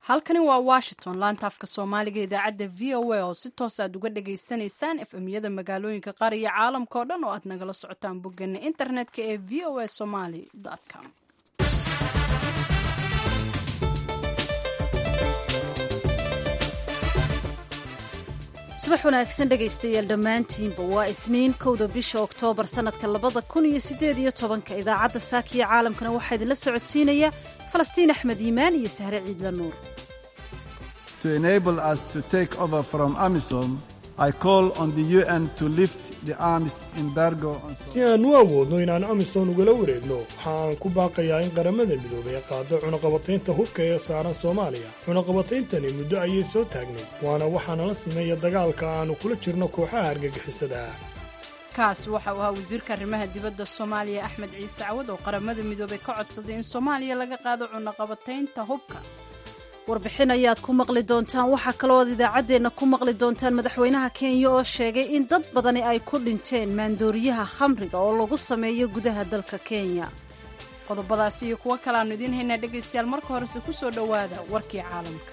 halkani waa washington laanta afka soomaaliga idaacadda v o a oo si toos aad uga dhagaysanaysaan efemyada magaalooyinka qaar iyo caalamka oo dhan oo aad nagala socotaan boggeena internetka ee v o a somaly com subax wanaagsan dhegaystayaal dhammaantiinba waa isniin kowda bisha oktoobar sannadka labada kun iyo siddeed iyo tobanka idaacadda saakiya caalamkana waxaa idinla socodsiinaya falastiin axmed iimaan iyo sahre ciidla nuur si aan u awoodno inaan amisom ugala wareegno waxa aan ku baaqayaa in qaramada midoobay ay qaado cunaqabataynta hubka ee saaran soomaaliya cunaqabatayntani muddo ayay soo taagnay waana waxaa nala simeeya dagaalka aannu kula jirno kooxaha argagixisada ah kaas waxa uu ahaa wasiirka arrimaha dibadda soomaaliya axmed ciise cawad oo qaramada midoobay ka codsaday in soomaaliya laga qaado cunaqabataynta hubka warbixin ayaad ku maqli doontaan waxaa kaloo aad idaacaddeenna ku maqli doontaan madaxweynaha kenya oo sheegay in dad badani ay ku dhinteen maandooriyaha khamriga oo lagu sameeyo gudaha dalka kenya qodobadaasi iyo kuwo kale aanu idiin haynaa dhegaystayaal marka horese ku soo dhowaada warkii caalamka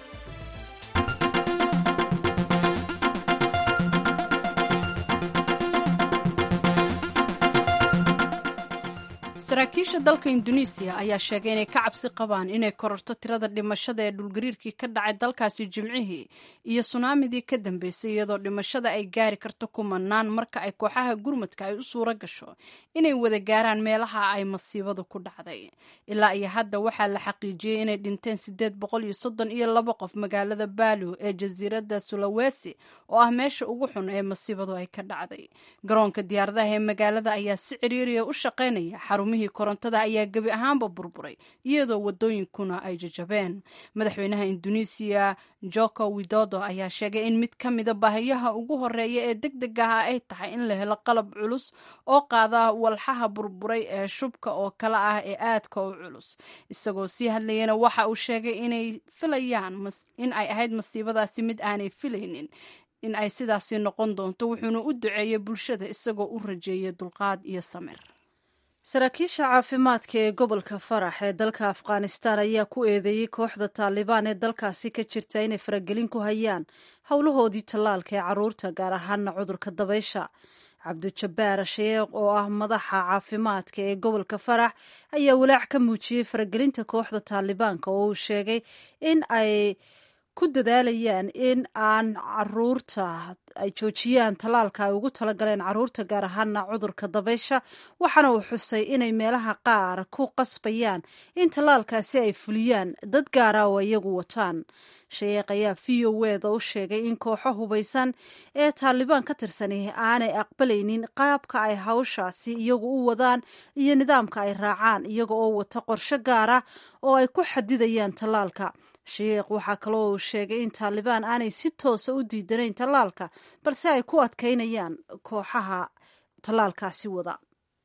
saraakiisha dalka induneisiya ayaa sheegay inay ka cabsi qabaan inay kororto tirada dhimashada ee dhulgariirkii ka dhacay dalkaasi jimcihii iyo sunaamidii ka dambeysay iyadoo dhimashada ay gaari karto kumanaan marka ay kooxaha gurmadka ay u suuro gasho inay wada gaaraan meelaha ay masiibadu ku dhacday ilaa iyo hadda waxaa la xaqiijiyey inay dhinteen sideed boqol iyo soddon iyo laba qof magaalada baalo ee jasiiradda sulawesi oo ah meesha ugu xun ee masiibadu ay ka dhacday garoonka diyaaradaha ee magaalada ayaa si ciriiriya u shaqaynaya xarumihii korontada ayaa gebi ahaanba burburay iyadoo wadooyinkuna ay jajabeen madaxweynaha induneisiya joko widodo ayaa sheegay in mid ka mida baahiyaha ugu horeeya ee deg deg aha ay tahay in la helo qalab culus oo qaada walxaha burburay ee shubka oo kale ah ee aadka u culus isagoo sii hadlayana waxa uu sheegay inay filayaan in ay ahayd masiibadaasi mid aanay filaynin in ay sidaasi noqon doonto wuxuuna u duceeyey bulshada isagoo u rajeeyay dulqaad iyo samir saraakiisha caafimaadka ee gobolka farax ee dalka afghanistan ayaa ku eedeeyey kooxda taalibaan ee dalkaasi ka jirta inay faragelin ku hayaan howlahoodii tallaalka ee caruurta gaar ahaana cudurka dabaysha cabdijabbaar sheekh oo ah madaxa caafimaadka ee gobolka farax ayaa walaac ka muujiyey faragelinta kooxda taalibaanka oo uu sheegay in ay ku dadaalayaan in aan caruurta ay joojiyaan tallaalka ay ugu talagaleen caruurta gaar ahaana cudurka dabaysha waxaana uu xusay inay meelaha qaar ku qasbayaan in tallaalkaasi ay fuliyaan dad gaara oo iyagu wataan sheekh ayaa v o weda u sheegay in kooxo hubaysan ee taalibaan ka tirsani aanay aqbalaynin qaabka ay hawshaasi iyagu u wadaan iyo nidaamka ay raacaan iyaga oo wata qorshe gaara oo ay ku xadidayaan tallaalka sheekh waxaa kaloo uu sheegay in taalibaan aanay si toosa u diidanayn tallaalka balse ay ku adkaynayaan kooxaha tallaalkaasi wada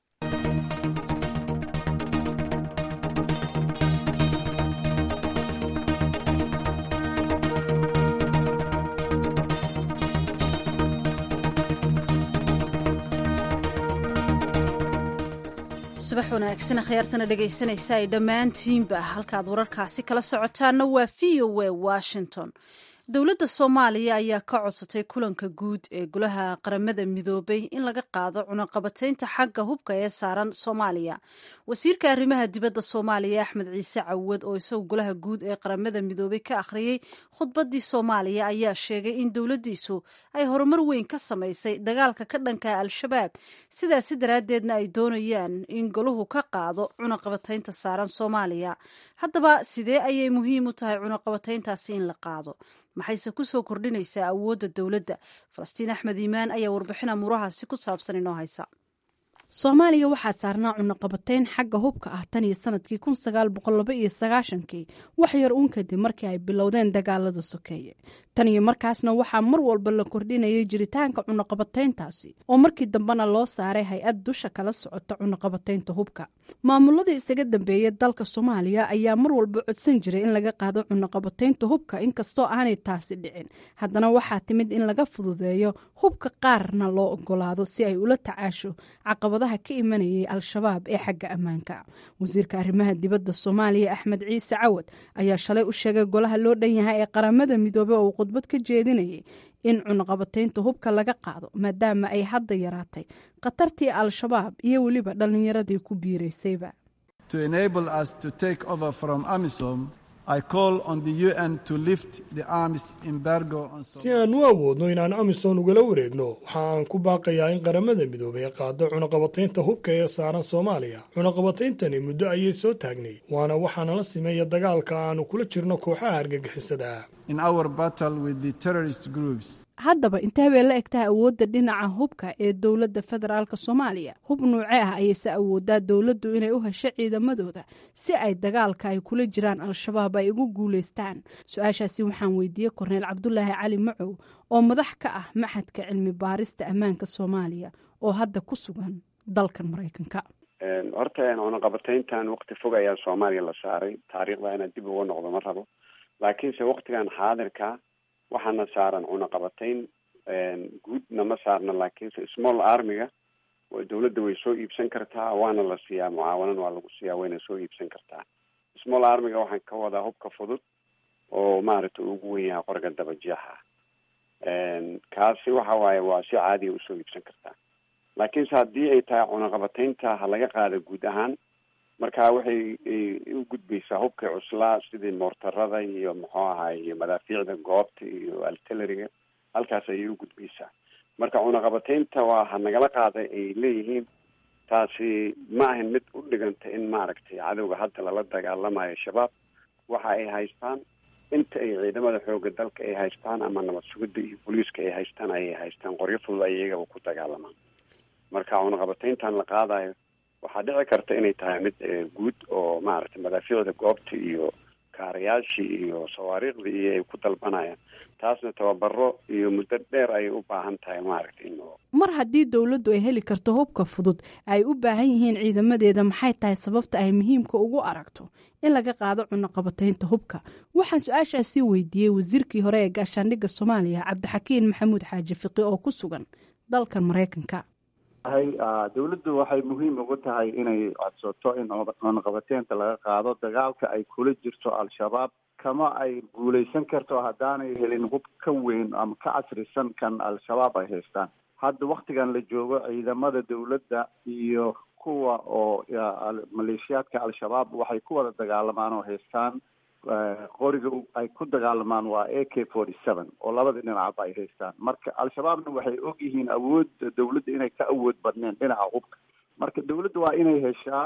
subax wanaagsan akhyaartana dhegaysanaysa ay dhammaantiinba halkaad wararkaasi kala socotaanna waa v o a washington dowladda soomaaliya ayaa ka codsatay kulanka guud ee golaha qaramada midoobay in laga qaado cunaqabataynta xagga hubka ee saaran soomaaliya wasiirka arrimaha dibadda soomaaliya axmed ciise cawad oo isagu golaha guud ee qaramada midoobay ka akhriyey khudbaddii soomaaliya ayaa sheegay in dowladdiisu ay horumar weyn ka samaysay dagaalka ka dhanka al-shabaab sidaasi daraaddeedna ay doonayaan in golahu ka qaado cunaqabataynta saaran soomaaliya haddaba sidee ayay muhiim u tahay cunaqabatayntaasi in la qaado maxayse ku soo kordhinaysaa awoodda dowladda falastiin axmed iimaan ayaa warbixin amuurahaasi ku saabsan inoo haysa soomaaliya waxaa saarnaa cunaqabatayn xagga hubka ah tan iyo sanadkii kun sagaal boqol laba iyo sagaashankii wax yar uun kadib markii ay bilowdeen dagaalada sokeeye tan iyo markaasna waxaa mar walba la kordhinayay jiritaanka cunaqabatayntaasi oo markii dambena loo saaray hay-ad dusha kala socota cunaqabataynta hubka maamuladii isaga dambeeyay dalka soomaaliya ayaa mar walba codsan jiray in laga qaado cunaqabataynta hubka inkastoo aanay taasi dhicin haddana waxaa timid in laga fududeeyo hubka qaarna loo ogolaado si ay ula tacaasho caqabada caqabadaha ka imanayay al-shabaab ee xagga ammaanka wasiirka arrimaha dibadda soomaaliya axmed ciise cawad ayaa shalay u sheegay golaha loo dhan yahay ee qaramada midoobey oo uu khudbad ka jeedinayay in cunaqabataynta hubka laga qaado maadaama ay hadda yaraatay khatartii al-shabaab iyo weliba dhallinyaradii ku biiraysayba si aan u awoodno inaan amisom ugala wareegno waxa aan ku baaqayaa in qaramada midoobay qaado cunaqabataynta hubka ee saaran soomaaliya cunaqabatayntani muddo ayay soo taagnay waana waxaana la simeeya dagaalka aanu kula jirno kooxaha argagixisada haddaba intee bay la egtahay awoodda dhinaca hubka ee dowladda federaalk soomaaliya hub nuuce ah ayayse awoodaa dowladdu inay u hesho ciidamadooda si ay dagaalka ay kula jiraan al-shabaab ay ugu guulaystaan su-aashaasi waxaan weydiiyey korneyl cabdulaahi cali macow oo madax ka ah maxadka cilmi baarista ammaanka soomaaliya oo hadda ku sugan dalkan maraykanka horta cunaqabatayntan waqti fog ayaa soomaaliya la saaray taariikhda inaad dib uga noqdo ma rabo laakiinse waktigan xaadirka waxaana saaran cunaqabatayn guudna ma saarna laakiinse small armiga dawladda way soo iibsan kartaa waana la siiyaa mucaawanan waa lagu siiyaa wayna soo iibsan kartaa small armiga waxaan ka wadaa hubka fudud oo maaragtay ugu wen yahay qorga dabajeexa kaasi waxa waaye waa si caadiya usoo iibsan kartaa laakiinse haddii ay tahay cunaqabataynta ha laga qaada guud ahaan marka waxay u gudbaysaa hubka cuslaa sidii moortarada iyo muxuu ahaay iyo madaafiicda goobta iyo altileriga halkaas ayay u gudbaysaa marka cunaqabataynta waa ha nagala qaaday ay leeyihiin taasi ma ahan mid u dhiganta in maaragtay cadowga hadda lala dagaalamayo shabaab waxa ay haystaan inta ay ciidamada xooga dalka ay haystaan ama nabad sugidda iyo booliiska ay haystaan ayay haystaan qoryo fudud ay iyagaba ku dagaalamaan marka cunaqabatayntan la qaadayo waxaa dhici karta inay tahay mid guud oo maaragtay madaafiicda goobta iyo kaarayaashii iyo sawaariikhdii iyo ay ku dalbanayaan taasna tababaro iyo muddo dheer ayay u baahan tahay maaragtay in mar haddii dowladdu ay heli karto hubka fudud ay u baahan yihiin ciidamadeeda maxay tahay sababta ay muhiimka ugu aragto in laga qaado cunaqabataynta hubka waxaan su-aashaasi weydiiyey wasiirkii hore ee gaashaandhigga soomaaliya cabdixakiin maxamuud xaaji fiqi oo ku sugan dalkan maraykanka dawladdu waxay muhiim ugu tahay inay codsato in cunaqabateynta laga qaado dagaalka ay kula jirto al-shabaab kama ay guulaysan karto haddaanay helin hub ka weyn ama ka casrisan kan al-shabaab ay haystaan hadda waktigan la joogo ciidamada dawladda iyo kuwa oo maleeshiyaadka al-shabaab waxay ku wada dagaalamaan oo haystaan qoriga ay ku dagaalamaan waa a k forty seven oo labada dhinacba ay haystaan marka al-shabaabna waxay og yihiin awoodda dawladda inay ka awood badneen dhinaca hubka marka dawladda waa inay heshaa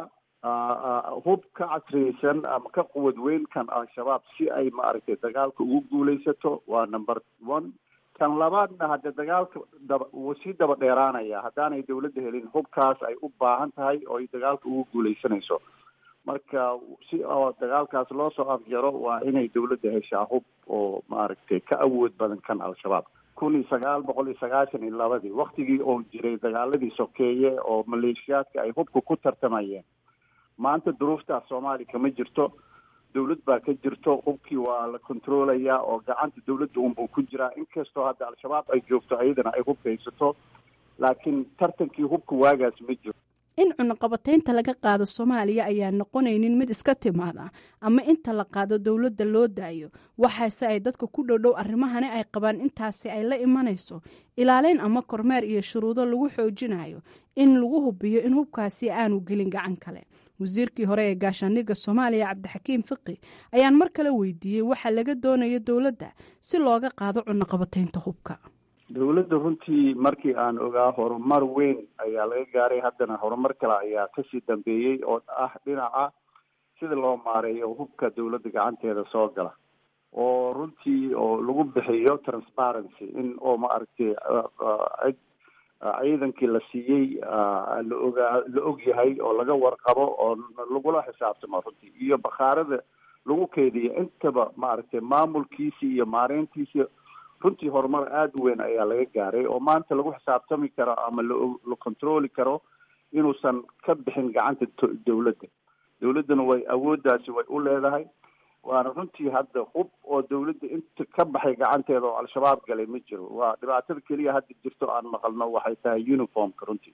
hub ka casriyeysan ama ka quwad weyn kan al-shabaab si ay maaragtay dagaalka ugu guulaysato waa number one kan labaadna hadde dagaalka daba wuu sii daba dheeraanaya haddaanay dawladda helin hubkaas ay u baahan tahay oo ay dagaalka ugu guulaysanayso marka si oo dagaalkaas loo soo afjaro waa inay dawladda heshaa hub oo maaragtay ka awood badan kan al-shabaab kun iyo sagaal boqol iyo sagaashan iyo labadii waktigii oo jiray dagaaladii sokeeye oo maleeshiyaadka ay hubka ku tartamayeen maanta duruuftaas soomaaliya kama jirto dawlad baa ka jirto hubkii waa la controlayaa oo gacanta dawladda unbuu ku jiraa inkastoo hadda al-shabaab ay joogto ayadana ay hubka haysato laakiin tartankii hubka waagaas ma jiro in cunaqabataynta laga qaado soomaaliya ayaa noqonaynin mid iska timaada ama inta la qaado dowladda loo daayo waxaase ay dadka ku dhowdhow arrimahani ay qabaan intaasi ay la imanayso ilaaleyn ama kormeer iyo shuruudo lagu xoojinayo in lagu hubiyo in hubkaasi aanu gelin gacan kale wasiirkii hore ee gaashaandhigga soomaaliya cabdixakiim fiqi ayaan mar kale weydiiyey waxa laga doonayo dowladda si looga qaado cunaqabataynta hubka dawladda runtii markii aan ogaa horumar weyn ayaa laga gaaray haddana horumar kale ayaa kasii dambeeyey oo ah dhinaca sida loo maareeyo hubka dawladda gacanteeda soo gala oo runtii oo lagu bixiyo transparency in oo maaragtay cid ciidankii la siiyey la ogaa la og yahay oo laga warqabo oo lagula xisaabtamo runtii iyo bakhaarada lagu keydiyo intaba maaragtay maamulkiisi iyo maareyntiisi runtii horumar aada u weyn ayaa laga gaaray oo maanta lagu xisaabtami karo ama la controli karo inuusan ka bixin gacanta dawladda dawladdana way awooddaasi way u leedahay waana runtii hadda hub oo dawladda inta ka baxay gacanteeda oo al-shabaab galay ma jiro waa dhibaatada keliya hadda jirto aan maqalno waxay tahay uniformka runtii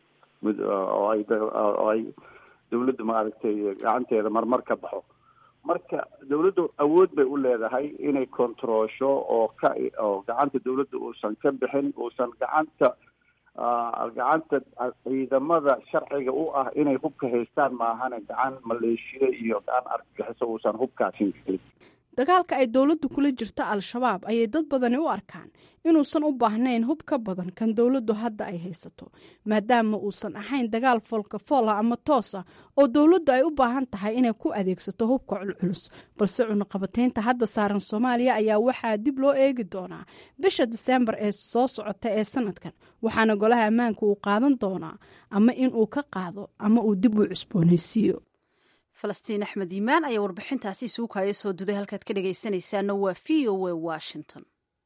oo ay oo ay dawladdu maaragtay gacanteeda marmar ka baxo marka dawladdu awood bay u leedahay inay controosho oo ka oo gacanta dawladda uusan ka bixin uusan gacanta gacanta ciidamada sharciga u ah inay hubka haystaan maahane gacan maleeshiya iyo gacan argagixiso uusan hubkaasin karin dagaalka ay dowladdu kula jirto al-shabaab ayay dad badani u arkaan inuusan u baahnayn hub ka badan kan dowladdu hadda ay haysato maadaama uusan ahayn dagaal foolkafoola ama toosa oo dowladdu ay u baahan tahay inay ku adeegsato hubka culculus balse cunaqabataynta hadda saaran soomaaliya ayaa waxaa dib loo eegi doonaa bisha diseembar ee soo socota ee sanadkan waxaana golaha ammaanka uu qaadan doonaa ama in uu ka qaado ama uu dib u cusboonaysiiyo falastiin axmed iimaan ayaa warbixintaasi isugu kaaya soo duday halkaad ka dhegaysanaysaana waa v o a washington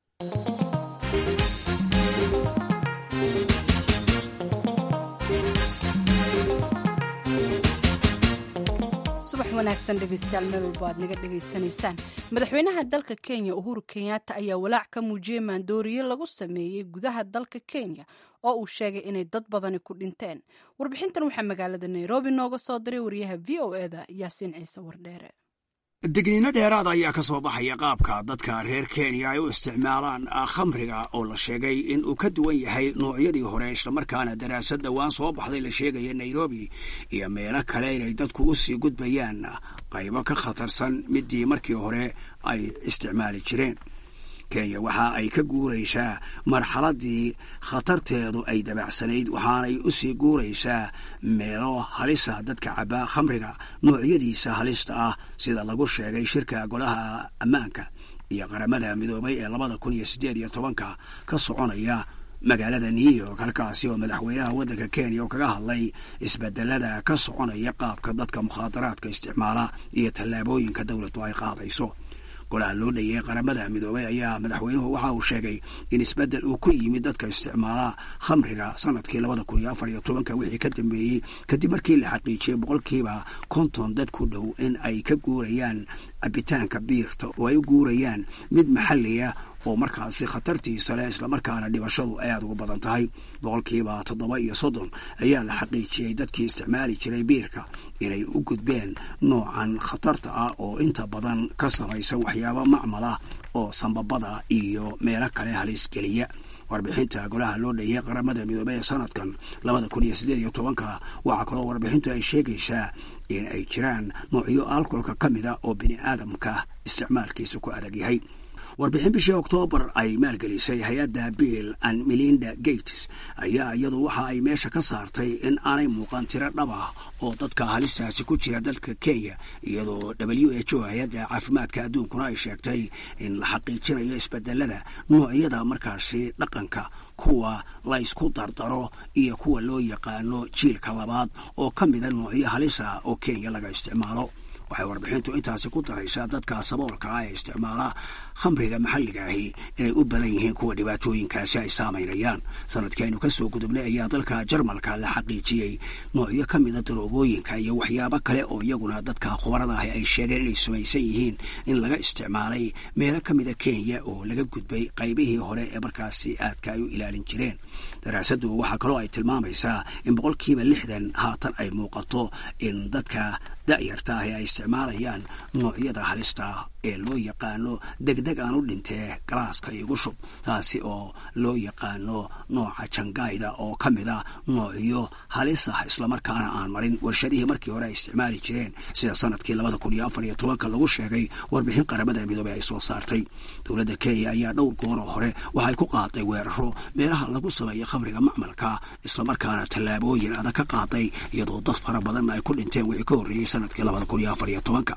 subax wanaagsan dhegeystayaal meel walba aad naga dhegaysanaysaan madaxweynaha dalka kenya uhuru kenyatta ayaa walaac ka muujiyey maandooriye lagu sameeyey gudaha dalka kenya oo uu sheegay inay dad badani ku dhinteen warbixintan waxaa magaalada nairobi nooga soo diray wariyaha v o eda yaasiin ciise wardheere digniino dheeraada ayaa ka soo baxaya qaabka dadka reer kenya ay u isticmaalaan khamriga oo la sheegay in uu ka duwan yahay noocyadii hore islamarkaana daraasad dhowaan soo baxday la sheegaya nairobi iyo meelo kale inay dadku u sii gudbayaan qaybo ka khatarsan midii markii hore ay isticmaali jireen kenya waxa ay ka guuraysaa marxaladii khatarteedu ay dabacsanayd waxaanay u sii guuraysaa meelo halisa dadka cabaa khamriga noocyadiisa halista ah sida lagu sheegay shirka golaha ammaanka iyo qaramada midoobay ee labada kun iyo siddeed iyo tobanka ka soconaya magaalada new york halkaasi oo madaxweynaha waddanka kenya oo kaga hadlay isbedelada ka soconaya qaabka dadka mukhaadaraadka isticmaala iyo tallaabooyinka dowladdu ay qaadayso golaha loo dhaeyay qaramada midoobay ayaa madaxweynuhu waxa uu sheegay in isbeddel uu ku yimid dadka isticmaala khamriga sanadkii labada kun iyo afar iyo tobanka wixii ka dambeeyey kadib markii la xaqiijiyey boqolkiiba konton dad ku dhow in ay ka guurayaan cabitaanka biirta oo ay u guurayaan mid maxaliya oo markaasi khatartiisa leh islamarkaana dhibashadu ay aada ugu badan tahay boqolkiiba toddoba iyo soddon ayaa la xaqiijiyey dadkii isticmaali jiray biirka inay u gudbeen noocan khatarta ah oo inta badan ka samaysan waxyaaba macmala oo sambabada iyo meelo kale halis geliya warbixinta golaha loo dheeyay qaramada midoobey ee sanadkan labada kun iyo siddeed iyo tobanka waxaa kaloo warbixintu ay sheegaysaa in ay jiraan noocyo alkolka ka mida oo bini aadamka isticmaalkiisa ku adag yahay warbixin bishii oktoobar ay maalgelisay hay-adda bill and melinda gates ayaa iyadu waxa ay meesha ka saartay in aanay muuqan tiro dhab ah oo dadka halistaasi ku jira dalka kenya iyadoo w h o hay-adda caafimaadka adduunkuna ay sheegtay in la xaqiijinayo isbedelada noocyada markaasi dhaqanka kuwa la ysku dardaro iyo kuwa loo yaqaano jiilka labaad oo ka mida noocyo halisa oo kenya laga isticmaalo waxay warbixintu intaasi ku daraysaa dadka saboolka ah ee isticmaala khamriga maxalliga ahi inay u badan yihiin kuwa dhibaatooyinkaasi ay saamaynayaan sanadkii aynu ka soo gudubnay ayaa dalka jarmalka la xaqiijiyey noocyo ka mida daroogooyinka iyo waxyaabo kale oo iyaguna dadka khubarada ahi ay sheegeen inay sumaysan yihiin in laga isticmaalay meelo ka mida kenya oo laga gudbay qaybihii hore ee markaasi aadka ay u ilaalin jireen daraasaddu waxaa kaloo ay tilmaamaysaa in boqolkiiba lixdan haatan ay muuqato in dadka da'yarta ahi ay isticmaalayaan noocyada halista ee loo yaqaano degdeg aan u dhintee galaaska igu shub taasi oo loo yaqaano nooca jangayda oo ka mida noocyo halis ah islamarkaana aan marin warshadihii markii hore ay isticmaali jireen sida sanadkii labada kun iyo afar iyo tobanka lagu sheegay warbixin qaramada midoobey ay soo saartay dowladda kenya ayaa dhowr gooroo hore waxay ku qaaday weeraro meelaha lagu sameeyo khamriga macmalka islamarkaana tallaabooyin adag ka qaaday iyadoo dad fara badan ay ku dhinteen wixii ka horreeyey sanadkii labada kun iyo afar iyo tobanka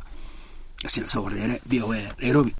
wareere v o a nairobi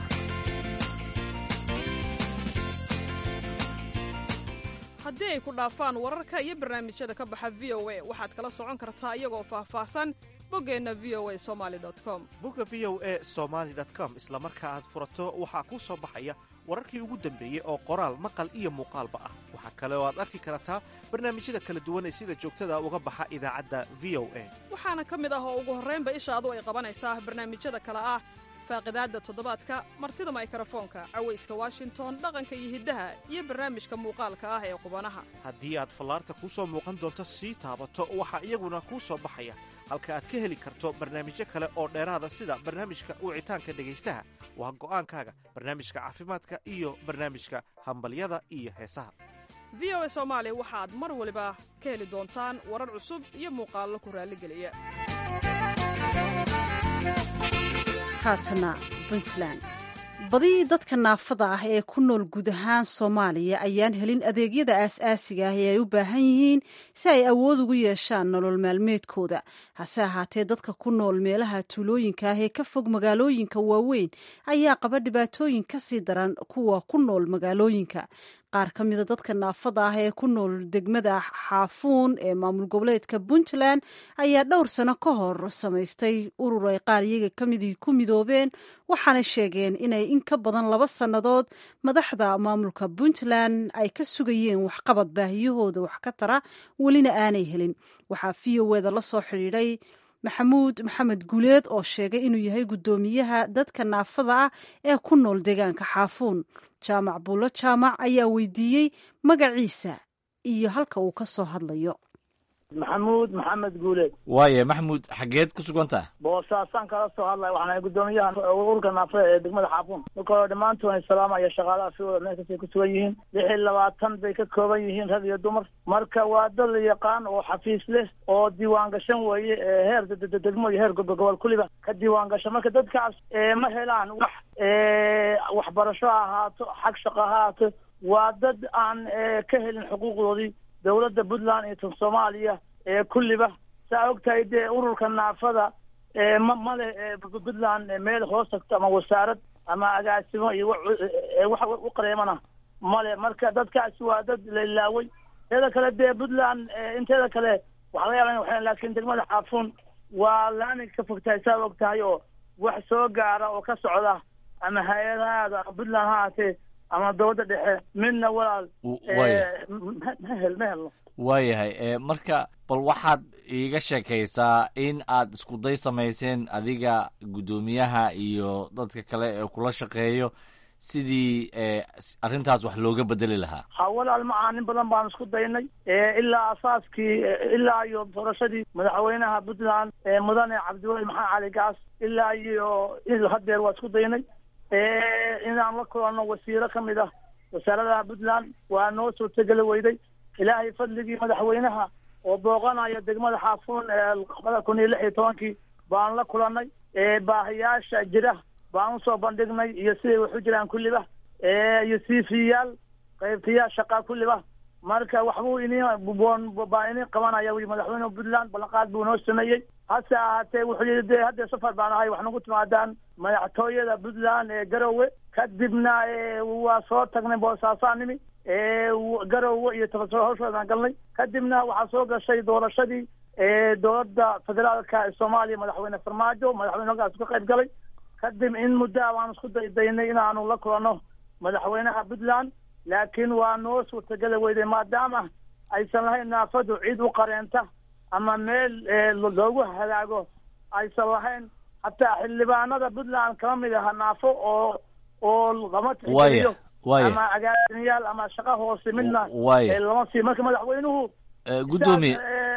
haddii ay ku dhaafaan wararka iyo barnaamijyada ka baxa v o a waxaad kala socon kartaa iyagoo faahfaahsan boggeenna v o a somali com bogga v o a somaali com isla marka aad furato waxaa kuu soo baxaya wararkii ugu dambeeyey oo qoraal maqal iyo muuqaalba ah waxaa kale oo aad arki kartaa barnaamijyada kala duwan ee sida joogtada uga baxa idaacadda v o a waxaana ka mid ah oo ugu horraynba ishaadu ay qabanaysaa barnaamijyada kale ah faaqidaadda toddobaadka martida maykarafoonka cawayska washington dhaqanka iyo hiddaha iyo barnaamijka muuqaalka ah ee qubanaha haddii aad fallaarta kuu soo muuqan doonto sii taabato waxaa iyaguna kuu soo baxaya halka aad ka heli karto barnaamijyo kale oo dheeraada sida barnaamijka wicitaanka dhegaystaha waa go'aankaaga barnaamijka caafimaadka iyo barnaamijka hambalyada iyo heesaha v o a soomaali waxaad mar waliba ka heli doontaan warar cusub iyo muuqaallo ku raalligeliya haatana puntland badi dadka naafada ah ee ku nool guud ahaan soomaaliya ayaan helin adeegyada aas-aasiga ah ee ay u baahan yihiin si ay awood ugu yeeshaan nolol maalmeedkooda hase ahaatee dadka ku nool meelaha tuulooyinka ah ee ka fog magaalooyinka waaweyn ayaa qaba dhibaatooyin kasii daran kuwa ku nool magaalooyinka qaar ka mida dadka naafada ah ee ku nool degmada xaafuun ee maamul goboleedka puntland ayaa dhowr sano ka hor samaystay urur ay qaar iyaga kamidii ku midoobeen waxaana sheegeen inay in ka badan laba sannadood madaxda maamulka puntland ay ka sugayeen waxqabad baahiyahooda wax ka tara welina aanay helin waxaa v o eda la soo xidhiidhay maxamuud maxamed guuleed oo sheegay inuu yahay guddoomiyaha dadka naafada ah ee ku nool deegaanka xaafuun jaamac buulo jaamac ayaa weydiiyey magaciisa iyo halka uu ka soo hadlayo maxamuud maxamed guuleed waaye maxamuud xaggeed ku sugantaha boosaasaan kala soo hadlaya waxaan ahay guddoomiyaha ururka naafada ee degmada xaafuun marka hore dhammaantood salaamaya shaqaalaha si wada meel kastay ku sugan yihiin lix iyo labaatan bay ka kooban yihiin rag iyo dumar marka waa dad la yaqaan oo xafiis leh oo diiwaan gashan weeye heer degmo iyo heer gobol kuliba ka diiwaan gashan marka dadkaas ma helaan wax waxbarasho ha ahaato xag shaqo ha ahaato waa dad aan ka helin xuquuqdoodii dowladda puntland iyo tan soomaaliya ee kulliba saa ogtahay dee ururka naafada ma male puntland meel hoos tagto ama wasaarad ama agaasimo iyo wax u qareemana male marka dadkaasi waa dad la ilaaway teeda kale dee puntland inteeda kale waxa laga yaaba ina laakiin degmada xaafuun waa laani ka fogtahay saa og tahay oo wax soo gaara oo ka socda ama hay-adahaada ama puntland ha ahaatee ama dowladda dhexe midna walaal ma hel ma helno waayahay marka bal waxaad iiga sheekaysaa in aad iskuday samayseen adiga guddoomiyaha iyo dadka kale ee kula shaqeeyo sidii arrintaas wax looga bedeli lahaa ha walaal ma aanin badan baan isku daynay ilaa asaaskii ilaa iyo doorashadii madaxweynaha puntland mudane cabdiweli maxamed cali gaas ilaa iyo hadeer waa isku daynay inaan la kulanno wasiiro ka mid ah wasaaradaha puntland waa noo suurtogeli weyday ilaahay fadligii madaxweynaha oo booqanaya degmada xaafuun labada kun iyo lix iyo tobankii baan la kulannay baahiyaasha jira baan usoo bandhignay iyo siday wax u jiraan kulliba iyo siifiyaal qaybtayaal shaqaa kulliba marka waxbuu ini baa ini qabanaya wi madaxweyneha puntland ballanqaad buu noo sameeyey hase ahaatee wuxuu yidhi dee haddee safar baan ahay wax nagu timaadaan madaxtooyada puntland ee garowe kadibna waa soo tagnay boosaasaa nimi garowe iyo tafasiro hawshoodaan galnay kadibna waxaa soo gashay doorashadii dowladda federaalka ee soomaaliya madaxweyne farmaajo madaxweyne halkaas ka qayb galay kadib in muddaa waan isku daydaynay inaanu la kulanno madaxweynaha puntland laakiin waa noo suurtageli weyday maadaama aysan lahayn naafadu cid u qareenta ama meel loogu hagaago aysan lahayn hataa xildhibaanada puntland kama mid aha naafo oo oo lama tixgeliyo ama agaasinayaal ama shaqo hoose midna lama siiyo marka madaxweynuhu guddoomiye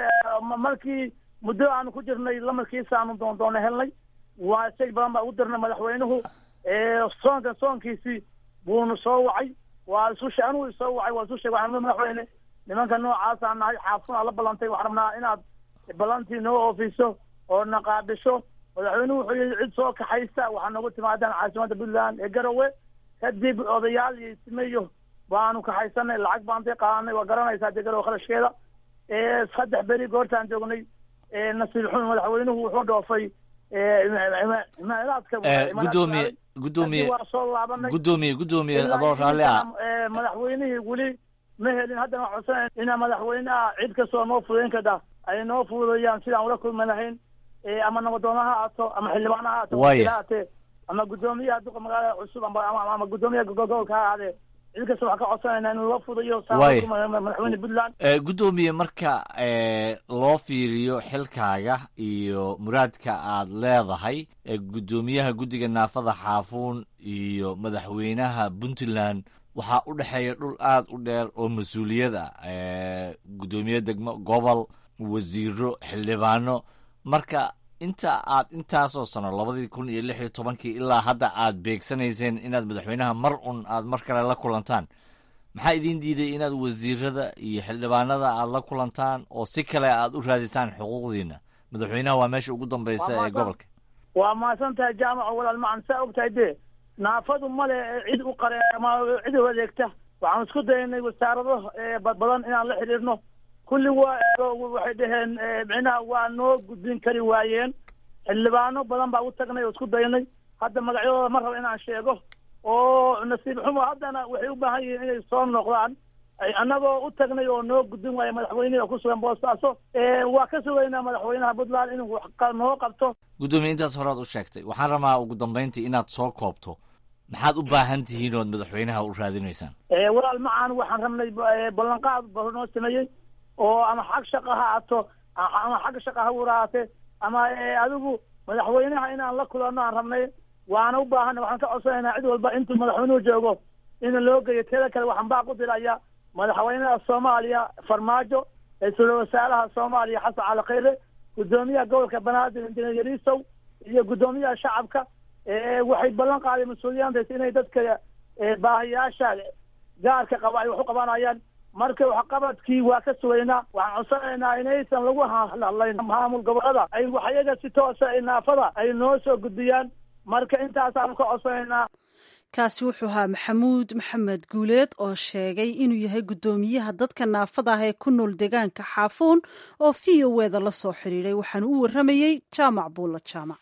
markii muddo aanu ku jirnay lamarkiisa aanu doondoona helnay waa shay badan baa ugu dirnay madaxweynuhu soonka soonkiisii buunu soo wacay waa isu she anugu isoo wacay waa isu sheeg waxaan madaxweyne nimanka noocaasaan nahay xaafuna la ballantay waxaan rabnaa inaad ballantii noo oofiso oo naqaabisho madaxweynuhu wuxuu yihi cid soo kaxaysa waxaa noogu timaadaan caasimadda puntland ee garowe kadib odayaal iyo ismeyo baanu kaxaysanay lacag baantay qaadanay waa garanaysaa dee garowe kharashkeeda saddex beri goortaan joognay nasiib xun madaxweynuhu wuxuu dhoofay imaaraadka guddoomiye guddoomiye waa soo laabanay guddoomiye guddoomiye adoo raalli ah madaxweynihii weli ma helin haddana waxaan codsanay inaa madaxweynaha cid kastoo noo fudayn kada ay noo fududayaan sidaan ula kulmi lahayn ama nabadoona ha aato ama xildhibaana ha aato Waaya. ha aatee ama guddoomiyaha duqa magaalada cusub ama ama ama guddoomiyaha gobolka ha ahaadee cid kasta waxaan ka codsanayna in loo fudayo Waay. saaa madaxweyne puntland Eh, guddoomiye marka eh, loo fiiriyo xilkaaga iyo muraadka aad leedahay eh, guddoomiyaha guddiga naafada xaafuun iyo madaxweynaha puntland waxaa u dhexeeya dhul aad u dheer oo mas-uuliyad ah eh, guddoomiye degmo gobol wasiiro xildhibaano marka inta aad intaasoo sano labadii kun iyo lix iyo tobankii ilaa hadda aad beegsanayseen inaad madaxweynaha mar un aad mar kale la kulantaan maxaa idiin diiday inaad wasiirada iyo xildhibaanada aad la kulantaan oo si kale aad u raadisaan xuquuqdiina madaxweynaha waa meesha ugu dambeysa Waa ee mahadsan. gobolka waa mahadsan tahay jaamaco walaal macan saa ogtahay de naafadu male cid u qare ama cid u adeegta waxaan isku daynay wasaarado eh, bad badan inaan la xiriirno kulli waa eego waxay dhaheen eh, micnaha waa noo gudbin kari waayeen xildhibaano badan baa u tagnay oo isku daynay hadda magacyadooda ma rabo inaan sheego oo nasiib xumo haddana waxay u baahan yihiin inay soo noqdaan ay annagoo u tagnay oo noo gudbin waaya madaxweynihi oo ku sugan boostaaso Eh, waa ka sugaynaa madaxweynaha puntland inuu wax qa- noo qabto guddoomiye intaas horead u sheegtay waxaan rabaa ugu dambeyntii inaad soo koobto maxaad u baahan tihiin ood madaxweynaha u raadinaysaan Eh, walaal macaan waxaan rabnay eh, ballanqaad ba noo sameeyey oo ama xag shaqa ha aato a- ama xagga shaqa ha waraate ama eh, adigu madaxweynaha inaan la kulanno aan rabnay waana u baahana waxaan ka codsanaynaa cid walba intuu madaxweynuhu joogo in loo geeyo teeda kale waxaan baa ku diraya madaxweynaha soomaaliya farmaajo ra-iisul wasaaraha soomaaliya xasan cali khayre guddoomiyaha gobolka banaadir injineer yariisow iyo guddoomiyaha shacabka eh, waxay ballan qaadeen mas-uuliyaantaas inay dadka eh, baahiyaasha gaarka qaba ay wax u qabanayaan marka waxqabadkii waa ka sugaynaa waxaan codsanaynaa inaysan lagu hadlayn maamul gobolada ay waxyaga si toosa ay naafada ay noo soo gudbiyaan marka intaasaanu ka codsanaynaa kaasi wuxuu ahaa maxamuud maxamed guuleed oo sheegay inuu yahay guddoomiyaha dadka naafada ah ee ku nool deegaanka xaafuun oo v o eda la soo xidhiidhay waxaanu u warramayey jaamac buulla jaamac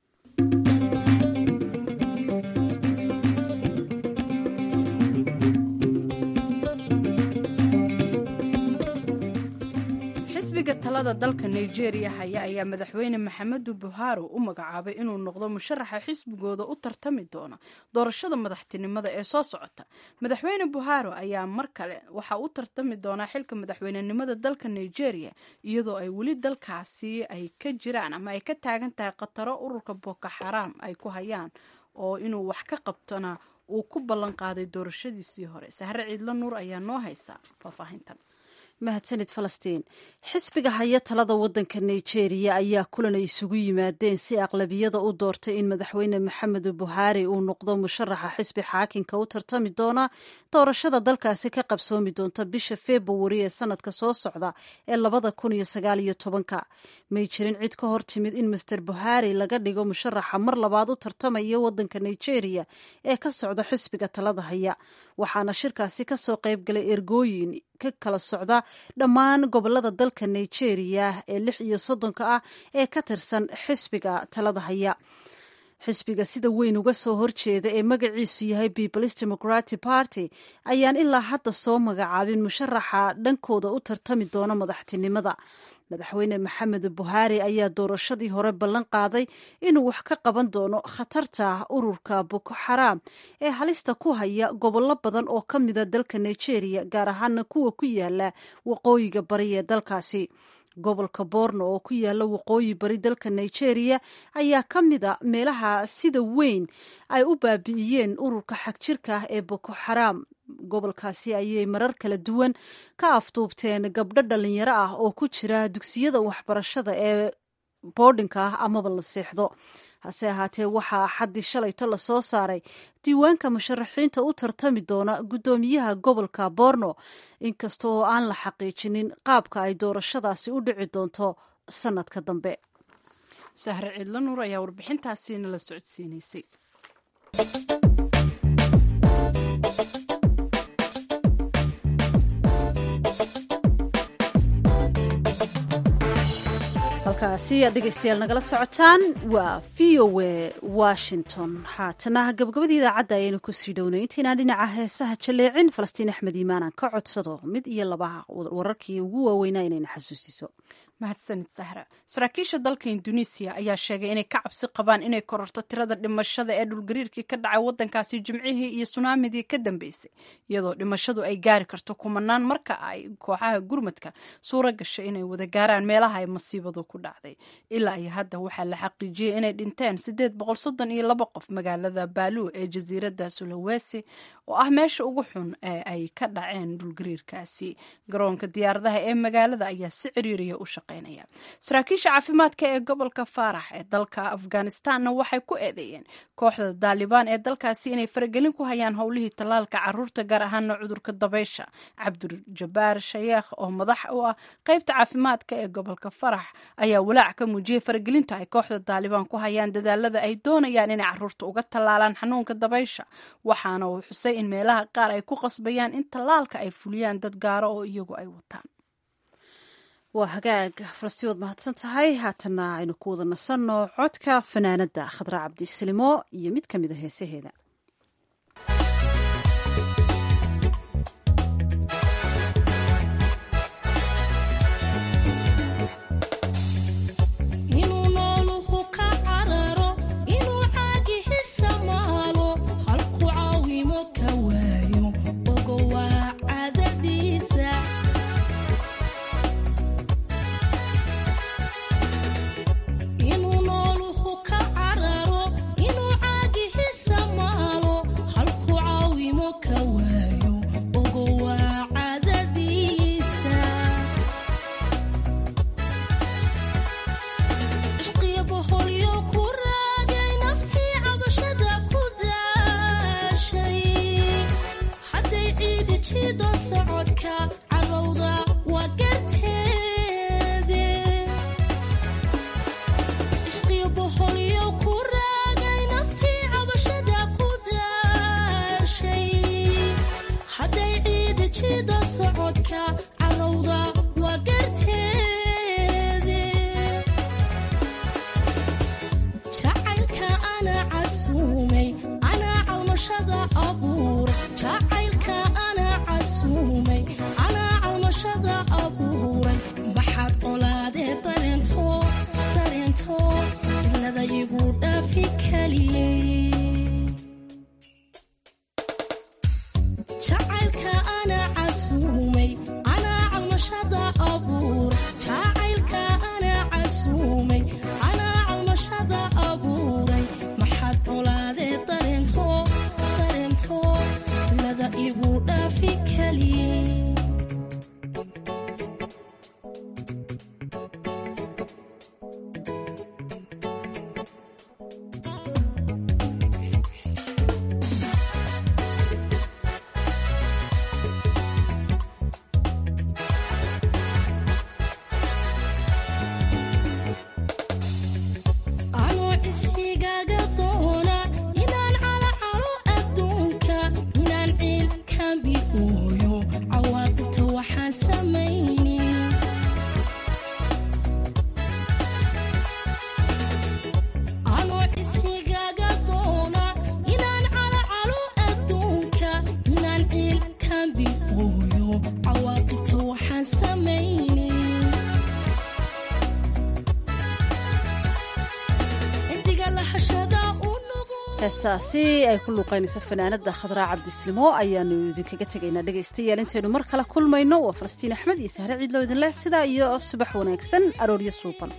xisbiga talada dalka nigeria haya ayaa madaxweyne maxamedu buhari u magacaabay inuu noqdo musharaxa xisbigooda u tartami doona doorashada madaxtinimada ee soo socota madaxweyne buhari ayaa mar kale waxaa u tartami doonaa xilka madaxweynenimada dalka nigeria iyadoo ay weli dalkaasi ay ka jiraan ama ay ka taagan tahay khataro ururka boko xaraam ay ku hayaan oo inuu wax ka qabtona uu ku ballan qaaday doorashadiisii hore sahre ciidlo nuur ayaa noo haysa faahfaahintan mahadsanid falastiin xisbiga haya talada wadanka nigeria ayaa kulan ay isugu yimaadeen si aqlabiyada u doortay in madaxweyne maxamed buhaari uu noqdo musharaxa xisbi xaakinka u tartami doona doorashada dalkaasi ka qabsoomi doonta bisha februari ee sanadka soo socda ee labada kun iyo sagaal iyo tobanka may jirin cid ka hor timid in master buhaari laga dhigo musharaxa mar labaad u tartamaya wadanka nigeria ee ka socda xisbiga talada haya waxaana shirkaasi kasoo qaybgalay ergooyin ka kala socda dhammaan gobolada dalka nigeria ee lix iyo soddonka ah ee ka tirsan xisbiga talada haya xisbiga sida weyn uga soo horjeeda ee magaciisu yahay peoples democratic party ayaan ilaa hadda soo magacaabin musharaxa dhankooda u tartami doona madaxtinimada madaxweyne maxamed buhaari ayaa doorashadii hore ballan qaaday inuu wax ka qaban doono khatarta ururka boko xaraam ee halista ku haya gobollo badan oo ka mida dalka nigeria gaar ahaana kuwa ku yaala waqooyiga bari ee dalkaasi gobolka borno oo ku yaala waqooyi bari dalka nigeria ayaa ka mida meelaha sida weyn ay u baabi'iyeen ururka xagjirka ah ee boko xaraam gobolkaasi ayay marar kala duwan ka afduubteen gabdho dhalinyaro ah oo ku jira dugsiyada waxbarashada ee boodhinka ah amaba la seexdo hase ahaatee waxaa xaddii shalayto lasoo saaray diiwaanka musharaxiinta u tartami doona guddoomiyaha gobolka borno inkasta oo aan la xaqiijinin qaabka ay doorashadaasi u dhici doonto sanadka dambe sahre ciidlo nuur ayaa warbixintaasiina la socodsiinaysay halkaasi aad dhegeystayaal nagala socotaan waa v o a washington haatana gabagabadii idaacadda ayaynu kusii dhownay intaynaan dhinaca heesaha jaleecin falastiin axmed iimaanaan ka codsado mid iyo laba wararkii ugu waaweynaa inayna xasuusiso mahadsanid sahra saraakiisha dalka induneisiya ayaa sheegay inay ka cabsi qabaan inay kororto tirada dhimashada ee dhulgariirkii ka dhacay wadankaasi jimcihii iyo sunaamidii ka dambeysay iyadoo dhimashadu ay gaari karto kumanaan marka ay kooxaha gurmadka suura gashay inay wada gaaraan meelaha ay masiibadu ku dhacday ilaa iyo hadda waxaa la xaqiijiyey inay dhinteen sideed boqol soddon iyo laba qof magaalada baalu ee jasiiradda sulawesi oo ah meesha ugu xun ee ay ka dhaceen dhulgariirkaasi garoonka diyaaradaha ee magaalada ayaa si ciriiriya u shaqeynaya saraakiisha caafimaadka ee gobolka faarax ee dalka afghanistanna waxay ku eedeeyeen kooxda daalibaan ee dalkaasi inay faragelin ku hayaan howlihii tallaalka caruurta gaar ahaana cudurka dabaysha cabduljabaar shayeekh oo madax u ah qeybta caafimaadka ee gobolka farax ayaa walaac ka muujiyey faragelinta ay kooxda daalibaan ku hayaan dadaalada ay doonayaan inay caruurta uga tallaalaan xanuunka dabaysha waxaana uu xusay in meelaha qaar ay ku qasbayaan in tallaalka ay fuliyaan dad gaaro oo iyagu ay wataan waa hagaag falastiinood mahadsan tahay haatana aynu ku wada nasanno codka fanaanada khadra cabdisalimo iyo mid ka mid a heesaheeda heestaasi ay ku luuqaynayso fanaanada khadraa cabdislimo ayaanu idinkaga tegaynaa dhegaystayaal intaynu mar kale kulmayno waa falastiin axmed iyo sahre ciidloo idin leh sidaa iyo subax wanaagsan arooryo suuban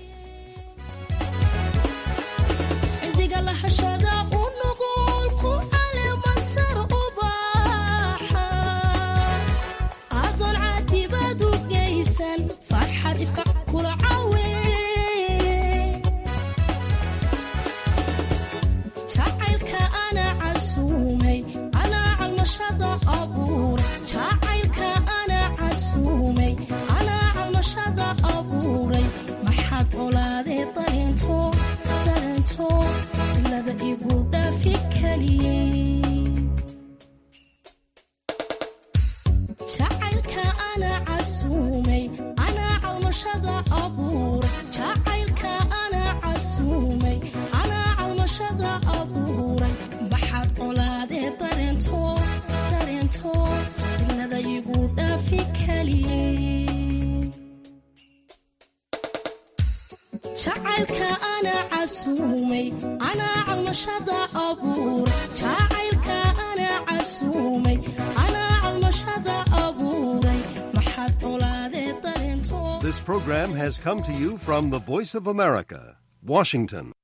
casuumay anaa calmashada abuuray jacaylka anaa casuumay anaa calmashada abuuray maxaad colaadee dareento This program has come to you from the Voice of America, Washington.